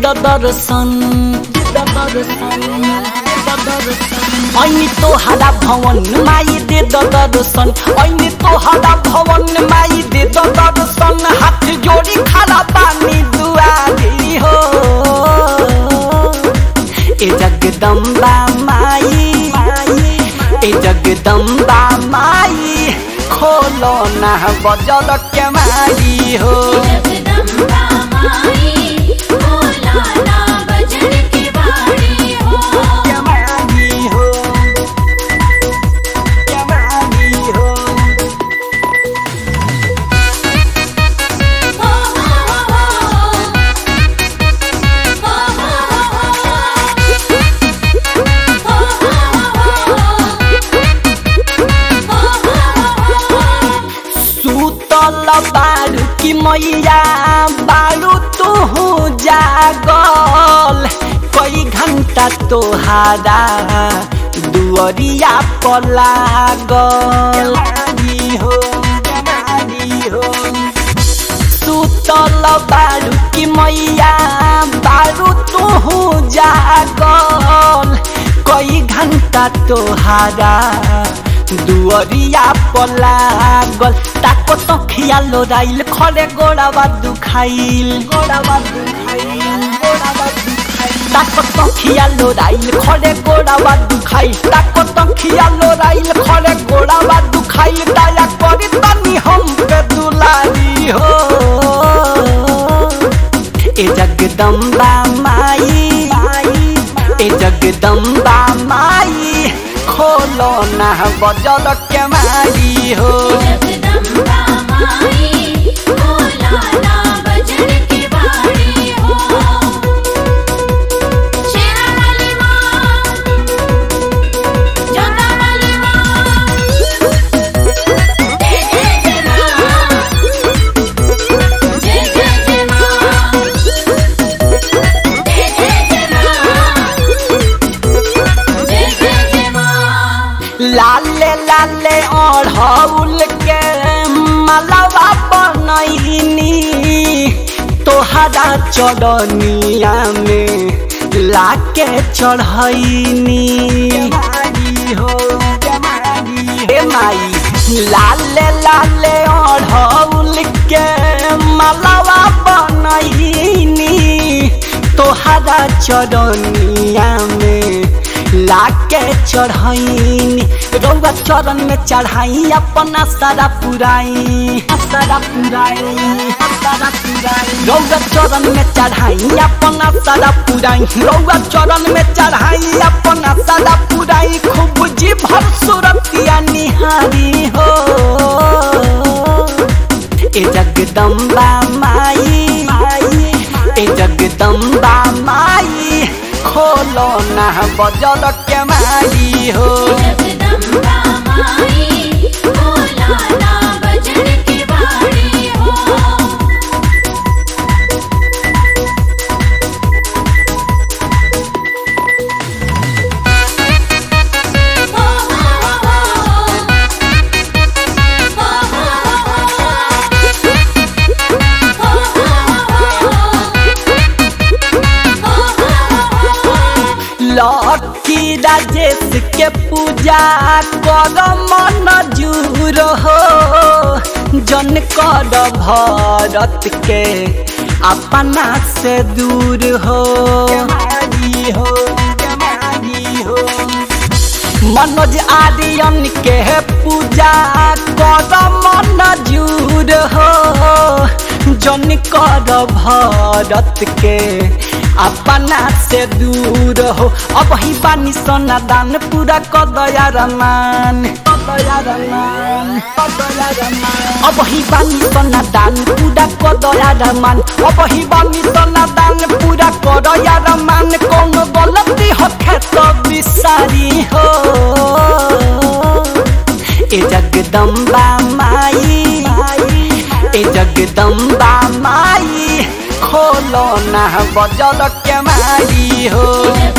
दर्शन दे द दर्शन दे द दर्शन ऐनी तोहरा भवन माई दे द दर्शन ऐनी तोहरा भवन माई दे द दर्शन हाथ जोड़ी खड़ा पानी दुआरी हो ए जगदम्बा माई ए जगदम्बा माई खोलो ना बजल के माई हो जगदम्बा माई भोला ना बजन के बाड़ी हो के माई हो के माई हो हो हो हो सुतल बारू की मैया बारू तू जागल कई घंटा तोहारा दुअरिया पर लागल हो हो सुतल बारू की मैया बारू तू जागल कई घंटा तोहारा दुअरिया पर लागल ताको तो खियालो राइल खरे गोड़ावा दुखाइल गोड़ावा दुखाइल गोड़ावा दुखाइल ताको तो खियालो राइल खरे गोड़ावा दुखाइल ताको तो खियालो राइल खरे गोड़ावा दुखाइल दया करी तनी हम पे दुलारी हो ए जगदम्बा माई ए जगदम्बा माई खोलो ना बजल के माई हो जगदम्बा माई भोला ना बजन के बाड़ी हो शेरा वाली माँ जोता वाली माँ जय जय जय माँ जय जय जय माँ जय जय जय माँ जय जय जय माँ लाले लाले ओढ़ौल के मलवा बनैनी तोहरा चढ़निया में लाके चढ़ैनी हो हे माई लाले लाले ओढ़ौल के मलवा बनैनी तोहरा चढ़निया में लाके चढ़ैनी रौआ चरण में चढ़ाई अपना सारा पुराई सारा पुराई सारा पुराई रौआ चरण में चढ़ाई अपना सारा पुराई रौआ चरण में चढ़ाई अपना सारा पुराई खूब जी भर सुरतिया निहारी हो ए जगदम्बा माई ए जगदम्बा माई खोलो ना बजल के माई हो जगदम्बा माई भोला ना बजन के बाड़ी हो हो हो लकी राजेश के पूजा कर मन जूर हो जन कर भरत के अपना से दूर हो हो हो मनोज आर्यन के पूजा कर मन जूर हो जन कर भरत के अपना से दूर हो अब ही बानी सोना दान पूरा कर दया रमान अब ही बानी सोना दान पूरा कर दया रमान अब ही बानी सोना दान पूरा कर दया रमान कौन गलती हो तो बिसारी हो ए जगदम्बा माई ए जगदम्बा माई खोलो ना बजल के माई हो